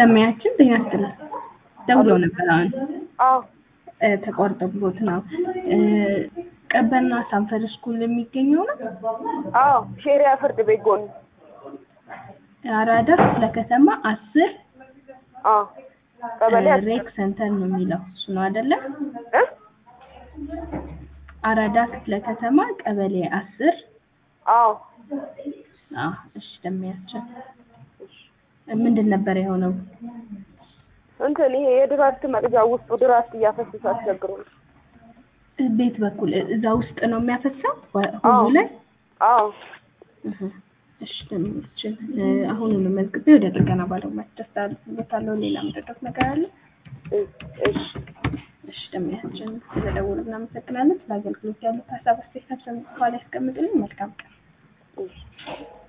ደሚያችን ጤና ይስጥልን ደውለው ነበር አሁን አዎ እ፣ ተቋርጦብዎት ነው እ፣ ቀበና ሳንፈር ስኩል የሚገኘው ነው አዎ ሼሪያ ፍርድ ቤት ጎን አራዳ ክፍለ ከተማ አስር አዎ ቀበሌ እ፣ ሬክ ሰንተር ነው የሚለው እሱ ነው አይደለ እ አራዳ ክፍለ ከተማ ቀበሌ አስር አዎ አዎ እሺ ደሚያችን ምንድን ነበር የሆነው እንትን ይሄ የድራፍት መቅጃ ውስጡ ድራፍት እያፈሰሰ አስቸግሮኝ ቤት በኩል እ- እዛ ውስጥ ነው የሚያፈሳው ወ- አዎ። ሁሉ ላይ አዎ እህ፣ እሺ ደሚያችን እ፣ አሁኑኑ መዝግቤ ወደ ጥገና ባለሙያ ደስታለሁ ሌላ ምደዶት ነገር አለ እ- እሺ እሺ ደሚያችን ስለደወሉ እናመሰግናለን ስለ አገልግሎት ያሉት ሀሳብ አስተያየት ሰምተው በኋላ ያስቀምጡልኝ መልካም ቀን እሺ